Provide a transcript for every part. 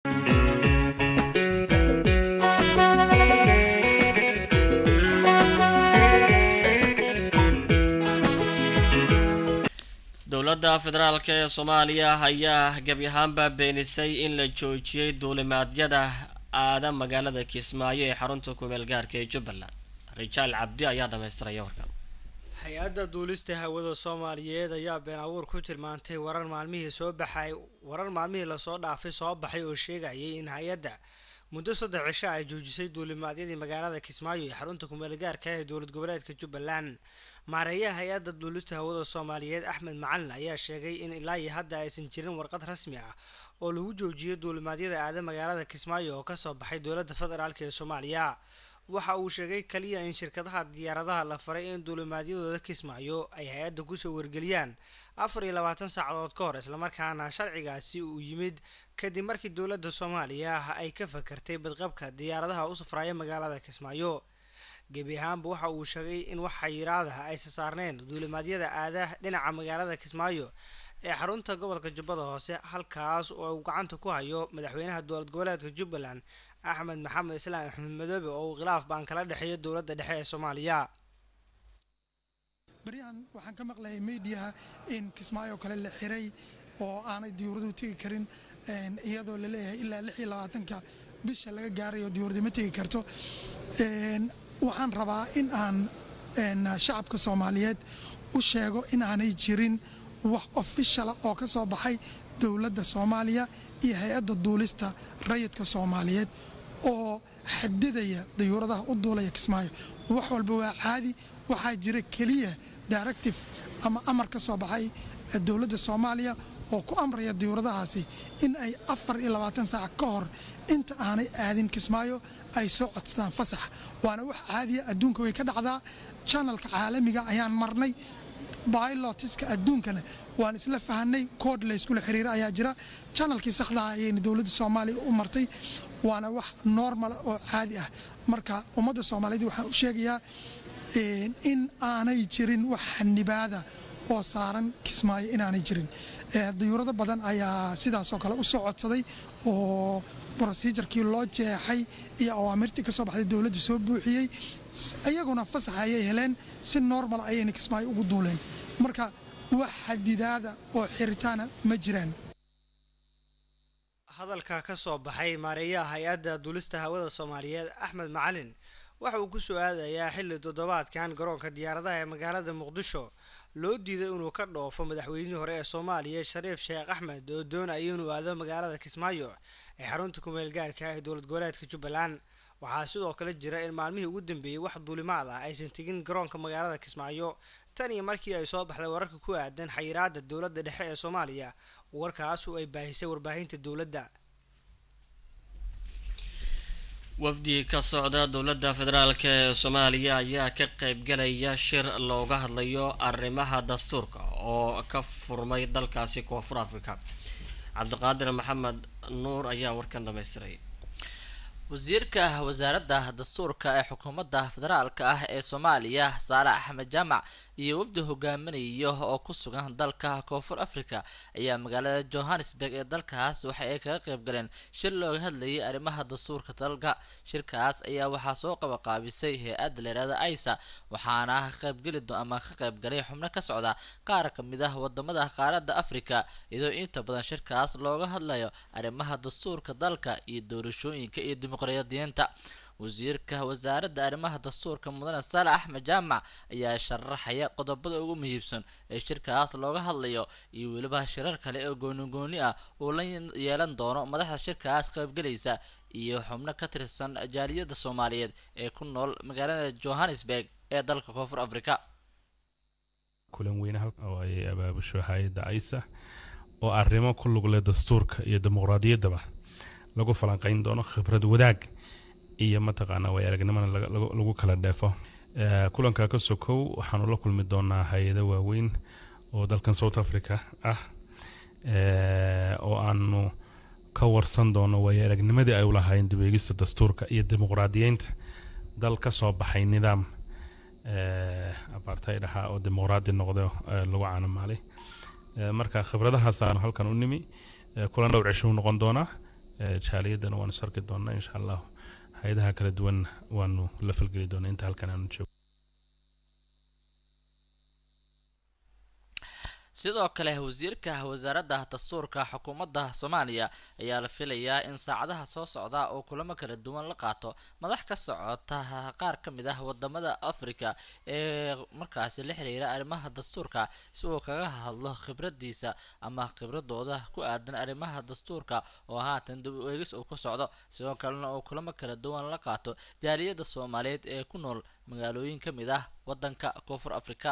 dowladda federaalk ee soomaaliya ayaa gebi ahaanba beenisay in la joojiyey duulimaadyada aada magaalada kismaayo ee xarunta kumeel gaarka ee jubbaland rijaal cabdi ayaa dhamaystiraya warkan hay-adda duulista hawada soomaaliyeed ayaa been abuur ku tilmaantay warar maalmihii soo baxay warar maalmihii lasoo dhaafay soo baxay oo sheegayay in hay-adda muddo saddex cisho ay joojisay duulimaadyadii magaalada kismaayo ee xarunta kumeel gaarka ee dowlad goboleedka jubbaland maareeyaha hay-adda duulista hawada soomaaliyeed axmed macalin ayaa sheegay in ilaa iyo hadda aysan jirin warqad rasmi ah oo lagu joojiyay duulimaadyada aada magaalada kismaayo oo kasoo baxay dowladda federaalk ee soomaaliya waxa uu sheegay kaliya in shirkadaha diyaaradaha la faray in duulimaadyadooda kismaayo ay hay-adda kusoo wargeliyaan afar iyo labaatan saacadood ka hor islamarkaana sharcigaasi uu yimid kadib markii dowladda soomaaliya ay ka fakartay badqabka diyaaradaha u safraaya magaalada kismaayo gebi ahaanba waxa uu sheegay in wax xayiraadaha aysa saarneen duulimaadyada aada dhinaca magaalada kismaayo ee xarunta gobolka jubbada hoose halkaas oo uu gacanta ku hayo madaxweynaha dowlad goboleedka jubbaland axmed maxamed islaam axmed madoobe oo uu khilaaf baan kala dhexeeyo dowladda dhexe ee soomaaliya baryahan waxaan ka maqlayay mediaha in kismaayo kale la xiray oo aanay diyuuraduhu tegi karin iyadoo la leeyahay ilaa lix iyo labaatanka bisha laga gaarayo diyuurada ma tegi karto waxaan rabaa in aan shacabka soomaaliyeed u sheego in aanay jirin wax ofishala oo ka soo baxay dowladda soomaaliya iyo hay-adda duulista rayidka soomaaliyeed oo xadidaya dayuuradaha u duulaya kismaayo wax walba waa caadi waxaa jira keliya directive ama amar ka soo baxay dowladda soomaaliya oo ku amraya diyuuradahaasi in ay afar iyo labaatan saac ka hor inta aanay aadin kismaayo ay soo codsadaan fasax waana wax caadiya adduunka way ka dhacdaa janalka caalamiga ayaan marnay bylotiska adduunkana waan isla fahanay kood layskula xiriira ayaa jira janalkii saxdaha ayayna dowladda soomaaliya u martay waana wax normala oo caadi ah marka ummadda soomaaliyeed waxaan u sheegayaa in aanay jirin wax xanibaada oo saaran kismaayo inaanay jirin dayuurado badan ayaa sidaasoo kale u soo codsaday oo brosijarkii loo jeexay iyo awaamirtii ka soo baxday dowladda soo buuxiyey iyaguna fasax ayay heleen si normal ayayna kismaayo ugu duuleen marka wax xadidaada oo xiritaana ma jiraan hadalka ka soo baxay maareeyaha hay-adda duulista hawada soomaaliyeed axmed macalin waxa uu ku soo aadayaa xilli toddobaadkan garoonka diyaaradaha ee magaalada muqdisho loo diiday inuu ka dhoofo madaxweynihii hore ee soomaaliya shariif sheekh axmed oo doonaya inuu aado magaalada kismaayo ee xarunta kumeel gaarka ee dowlad goboleedka jubbaland waxaa sidoo kale jira in maalmihii ugu dambeeyey wax duulimaad ah aysan tegin garoonka magaalada kismaayo tan iyo markii ay soo baxday wararka ku aadan xayiraada dowladda dhexe ee soomaaliya warkaas oo ay baahisay warbaahinta dowladda wafdi ka socda dowladda federaalk ee soomaaliya ayaa ka qeybgalaya shir looga hadlayo arrimaha dastuurka oo ka furmay dalkaasi koonfur africa cabdiqaadir maxamed nuur ayaa warkan dhamaystiray wasiirka wasaaradda dastuurka ee xukuumadda federaalka ah ee soomaaliya saale axmed jaamac iyo wafdi hogaaminaya oo ku sugan dalka koonfur africa ayaa magaalada johannesburg ee dalkaas waxa ay kaga qayb galeen shir looga hadlayay arrimaha dastuurka dalka shirkaas ayaa waxaa soo qabaqaabisay hay-adda leerada aisa waxaana qaybgeli ama ka qaybgalay xubno ka socda qaar kamid ah wadamada qaaradda africa iyadoo inta badan shirkaas looga hadlayo arrimaha dastuurka dalka iyo doorashooyinka iyo dimuqraadiyiinta wasiirka wasaaradda arrimaha dastuurka mudane saale axmed jaamac ayaa sharaxaya qodobada ugu muhiibsan ee shirkaas looga hadlayo iyo weliba shirar kale oo goonigooni ah uu la yeelan doono madaxda shirkaas qaybgelaysa iyo xubno ka tirsan jaaliyadda soomaaliyeed ee ku nool magaalada johannesburg ee dalka koonfur africa kulan weyne oo ay abaabusho hay-adda aisa oo arrimo ku lug leh dastuurka iyo dimuqraadiyaddaba lagu falanqeyn doono khibrad wadaag iyo mataqaanaa way aragnimana lagu kala dheefo kulanka ka sokow waxaanu la kulmi doonaa hay-ado waaweyn oo dalkan south africa ah oo aanu ka warsan doono way aragnimadii ay ulahaayeen dibeegista dastuurka iyo dimuqraadiyeynta dal ka soo baxay nidaam apartheid ahaa oo dimuqraadi noqdo lagu caanamaalay marka khibradahaas aanu halkan u nimi kulan dhowr cisho u noqon doonaa jaaliyaddana waanu sarki doonaa insha allah hay-adaha kala duwan waanu la falgeli doonaa inta halkan aanu joogo sidoo kale wasiirka wasaaradda dastuurka xukuumadda soomaaliya ayaa la filayaa in saacadaha soo socda oo kulamo kala duwan la qaato madax ka socota qaar ka mid ah wadamada africa ee markaasi la xiriira arrimaha dastuurka si uu kaga hadlo khibradiisa ama khibradooda ku aadan arrimaha dastuurka oo haatan dib u eegis uu ku socdo sidoo kalena uu kulamo kala duwan la qaato jaaliyadda soomaaliyeed ee ku nool magaalooyin ka mid ah wadanka koonfur africa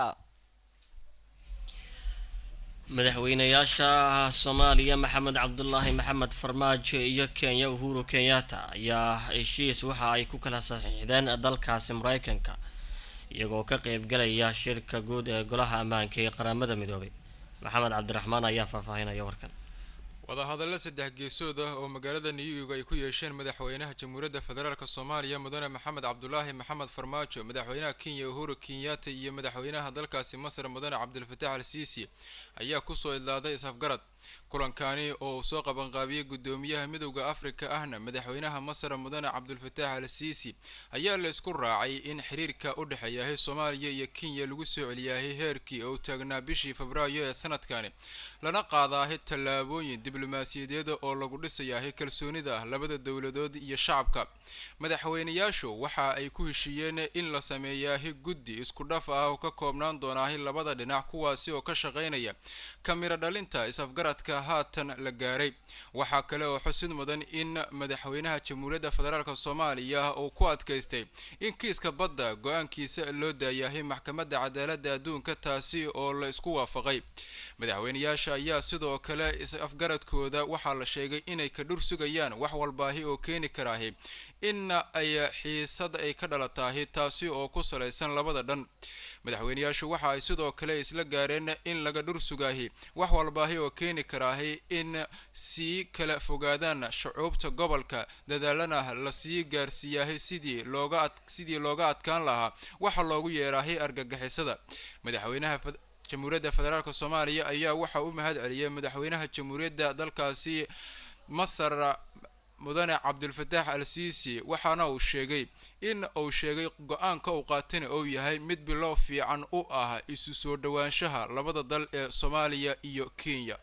madaxweynayaasha soomaaliya maxamed cabdulaahi maxamed farmaajo iyo kenya uhuru kenyatta ayaa heshiis waxa ay ku kala saxiixdeen dalkaasi mareykanka iyagoo ka qeybgalaya shirka guud ee golaha ammaanka ee qaramada midoobay maxamed cabdiraxmaan ayaa faahfaahinaya warkan wadahadallo saddex geesood ah oo magaalada new york ay ku yeesheen madaxweynaha jamhuuriyadda federaalk soomaaliya mudane maxamed cabdulaahi maxamed farmaajo madaxweynaha kenya uhuru kenyatta iyo madaxweynaha dalkaasi masar mudane cabdilfataax al siisi ayaa kusoo idlaaday is-afgarad kulankani oo uu soo qabanqaabiyey guddoomiyaha midowda afrika ahna madaxweynaha masar mudane cabdulfataax al siisi ayaa la isku raacay in xiriirka u dhexeeyahay soomaaliya iyo kenya lagu soo celiyahay heerkii oo taagnaa bishii febraayo ee sanadkani lana qaadaahay tallaabooyin diblomaasiyadeed oo lagu dhisayahay kalsoonida labada dowladood iyo shacabka madaxweynayaashu waxa ay ku heshiiyeen in la sameeyaahi guddi isku dhaf ah oo ka koobnaan doonaahi labada dhinac kuwaasi oo ka shaqaynaya kamiro dhalinta is-afgaradka haatan la gaaray waxaa kale oo xusid mudan in madaxweynaha jamhuuriyadda federaalk soomaaliya uu ku adkaystay in kiiska badda go-aankiisa loo daayahay maxkamadda cadaaladda adduunka taasi oo la isku waafaqay madaxweynayaasha ayaa sidoo kale is-afgaradkooda waxaa la sheegay inay ka dhur sugayaan wax walbaahi oo keeni karaahi in ay xiisad ay ka dhalataahi taasi oo ku salaysan labada dhan madaxweynayaashu waxa ay sidoo kale isla gaareen in laga dhur sugaahi wax walbaahi oo keeni karaahi in sii kala fogaadaan shucuubta gobolka dadaalana lasii gaarsiiyaahay sidii looga sidii looga adkaan lahaa waxa loogu yeeraahay argagixisada madaxweynaha jamhuuriyadda federaalk soomaaliya ayaa waxa u mahad celiyay madaxweynaha jamhuuriyadda dalkaasi masar mudane cabdilfataax al siisi waxaana uu sheegay in uu sheegay go-aanka uu qaatana uu yahay mid bilow fiican u ah isu soo dhowaanshaha labada dal ee soomaaliya iyo kenya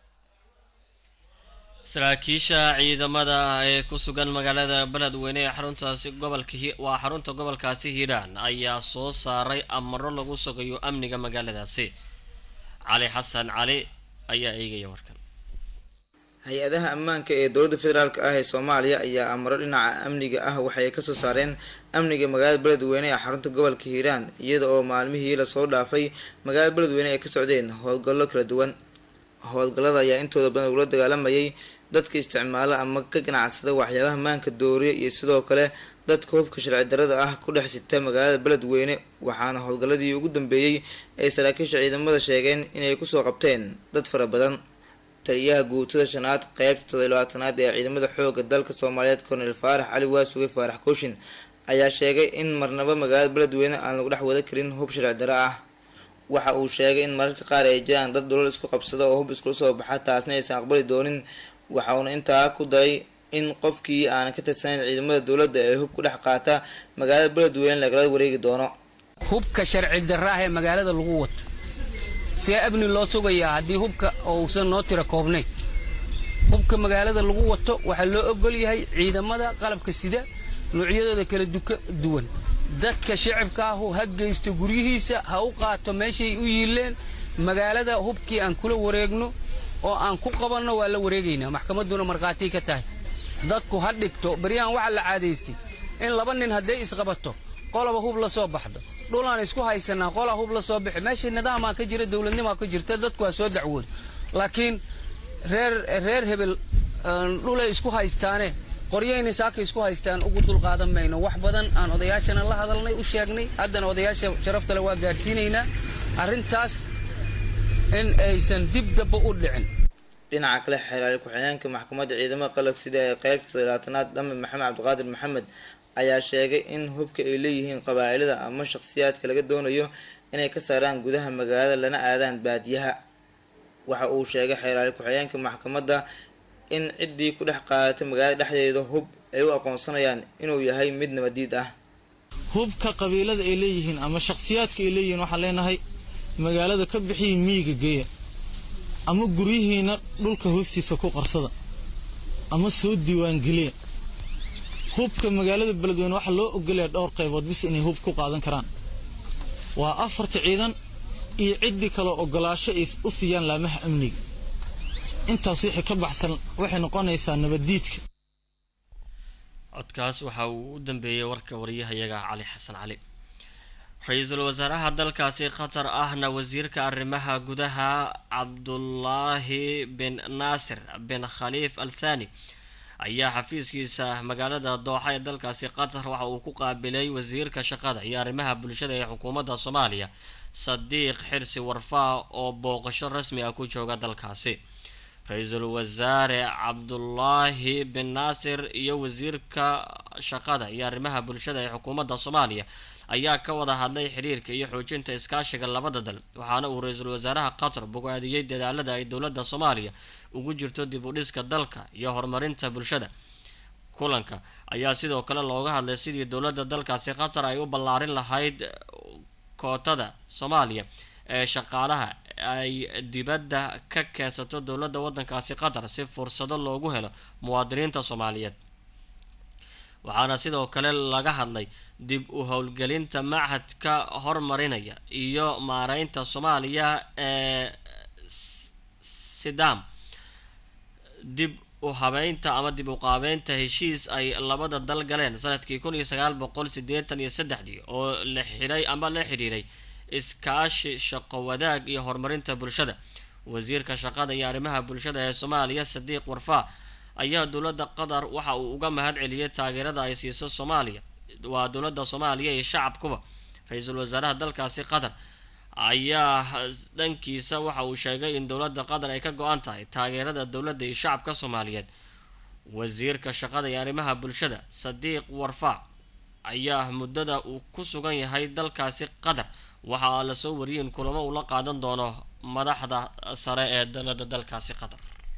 saraakiisha ciidamada ee ku sugan magaalada beledweyne ee xaruntaasi gobolka waa xarunta gobolkaasi hiiraan ayaa soo saaray amaro lagu sugayo amniga magaaladaasi cali xasan cali ayaa eegaya warkan hay-adaha ammaanka ee dowladda federaalk ah ee soomaaliya ayaa amaro dhinaca amniga ah waxay kasoo saareen amniga magaalada beledweyne ee xarunta gobolka hiiraan iyada oo maalmihii lasoo dhaafay magaalada beledweyne ay ka socdeen howlgallo kala duwan howlgallada ayaa intooda badan ugula dagaalamayay dadka isticmaala ama ka ganacsada waxyaabaha maanka dooriya iyo sidoo kale dadka hubka sharci darada ah ku dhex sita magaalada beledweyne waxaana howlgalladii ugu dambeeyey ay saraakiisha ciidamada sheegeen inay kusoo qabteen dad fara badan taliyaha guutada shanaad qeybta todolabaatanaad ee ciidamada xooga dalka soomaaliyeed kornel faarax cali waasuge faarax kooshin ayaa sheegay in marnaba magaalada beledweyne aan lagu dhex wada karin hub sharci daro ah waxa uu sheegay in mararka qaar ay jiraan dad dhulal isku qabsada oo hub iskula soo baxa taasna aysan aqbali doonin waxa uuna intaa ku daray in qofkii aanan ka tirsanayn ciidamada dowladda ee hub ku dhex qaata magaalada beledweyne lagala wareegi doono hubka sharci darra ah ee magaalada lagu wato see amni loo sugayaa haddii hubka uusan noo tira koobnayn hubka magaalada lagu wato waxaa loo ogol yahay ciidamada qalabka sida noocyadooda kala duwan dadka shicibka ahu ha geysto guryihiisa ha u qaato meeshay u yiileen magaalada hubkii aan kula wareegno oo aan ku qabanno waa la wareegaynaa maxkamadduna markhaatii ka tahay dadku ha dhigto baryahan waxaa la caadaystay in laba nin hadday isqabato qolaba hub la soo baxdo dhulaan isku haysanaa qolaa hub la soo bixi meesha nidaamaa ka jira dowladnimaa ka jirta dadku waa soo dacwooda laakiin reer reer hebel dhulay isku haystaane qoryayna saaka isku haystaan ugu dulqaadan mayno wax badan aan odayaashana la hadalnay u sheegnay haddana odayaasha sharaftale waa gaarsiinaynaa arrintaas in aysan dib damba u dhicin dhinaca kale xeraali ku-xigeenka maxkamadda ciidamada qalab sida ee qeybta todolaatanaad dhame maxamed cabdiqaadir maxamed ayaa sheegay in hubka ay leeyihiin qabaa'ilada ama shaqsiyaadka laga doonayo inay ka saaraan gudaha magaalada lana aadaan baadiyaha waxa uu sheegay xeeraali ku-xigeenka maxkamadda in ciddii ku dhex qaadatay magaalada dhexdeeda hub ay u aqoonsanayaan inuu yahay mid nabadiid ah hubka qabiilada ay leeyihiin ama shakhsiyaadka ay leeyihiin waxaan leenahay magaalada ka bixiyi miyiga geeya ama guryihiina dhulka hoostiisa ku qarsada ama soo diiwaangeliya hubka magaalada beledweyne waxaa loo ogolaya dhowr qaybood bis inay hub ku qaadan karaan waa afarta ciidan iyo ciddii kaloo ogolaasho ay u siiyaan laamaha amniga intaas wixii ka baxsan waxay noqonaysaa nabaddiidka codkaas waxa uu u dambeeyey warka wariyahayaga cali xasan cali ra-iisul wasaaraha dalkaasi qatar ahna wasiirka arrimaha gudaha cabdulaahi bin naasir bin khaliif al thani ayaa xafiiskiisa magaalada dooxa ee dalkaasi qatar waxa uu ku qaabilay wasiirka shaqada iyo arrimaha bulshada ee xukuumadda soomaaliya sadiiq xirsi warfaa oo booqasho rasmi ah ku jooga dalkaasi ra-iisul wasaare cabdulaahi bin naasir iyo wasiirka shaqada iyo arrimaha bulshada ee xukuumadda soomaaliya ayaa ka wada hadlay xiriirka iyo xoojinta iskaashiga labada dal waxaana uu ra-iisul wasaaraha qatar bogaadiyey dadaalada ay dowladda soomaaliya ugu jirto dib u dhiska dalka iyo horumarinta bulshada kulanka ayaa sidoo kale looga hadlay sidii dowladda dalkaasi qatar ay u ballaarin lahayd kootada soomaaliya ee shaqaalaha ay dibadda ka keensato dowladda waddankaasi qatar si fursado loogu helo muwaadiniinta soomaaliyeed waxaana sidoo kale laga hadlay dib u howlgelinta machadka hormarinaya iyo maareynta soomaaliya ee sidam dib u habeynta ama dib u qaabeynta heshiis ay labada dal galeen sanadkii kun iyo sagaal boqol sideetan iyo saddexdii oo la xidhay ama la xidhiiray iskaashi shaqo wadaag iyo horumarinta bulshada wasiirka shaqada iyo arrimaha bulshada ee soomaaliya sadiiq warfaa ayaa dowladda qatar waxa uu uga mahad celiyay taageerada ay siiso soomaaliya waa dowladda soomaaliya iyo shacabkuba ra-iisul wasaaraha dalkaasi qatar ayaa dhankiisa waxa uu sheegay in dowladda qatar ay ka go-an tahay taageerada dowladda iyo shacabka soomaaliyeed wasiirka shaqada iyo arrimaha bulshada sadiiq warfaa ayaa muddada uu ku sugan yahay dalkaasi qatar waxaa lasoo wariyay in kulamo uu la qaadan doono madaxda sare ee dowladda dalkaasi qatar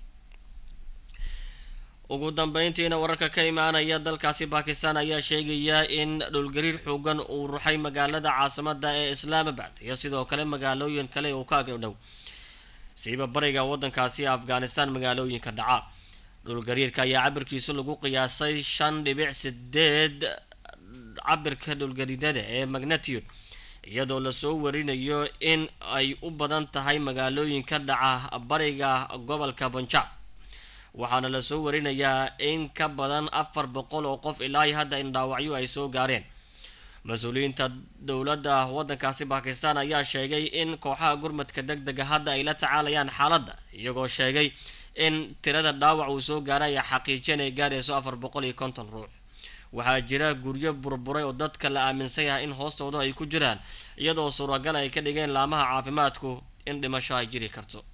ugu dambeyntiina wararka ka imaanaya dalkaasi bakistan ayaa sheegaya in dhulgariir xoogan uu ruxay magaalada caasimada ee islaamabad iyo sidoo kale magaalooyin kale uu ka agdhow siiba bariga wadankaasi afghanistan magaalooyinka dhaca dhulgariirka ayaa cabirkiisu lagu qiyaasay shan dhibic sideed cabirka dhulgariirada ee magnitude iyadoo lasoo warinayo in ay u badan tahay magaalooyinka dhaca bariga gobolka bunjab waxaana lasoo warinayaa in ka badan afar boqol oo qof ilaa hadda in dhaawacyo ay soo gaareen mas-uuliyiinta dowladda waddankaasi bakistan ayaa sheegay in kooxaha gurmadka deg dega hadda ay la tacaalayaan xaaladda iyagoo sheegay in tirada dhaawac uu soo gaaray ay xaqiijiyeen ay gaarayso afar boqol iyo konton ruux waxaa jira guryo burburay oo dadka la aaminsan yahay in hoostooda ay ku jiraan iyadoo suuragal ay ka dhigeen laamaha caafimaadku in dhimasho ay jiri karto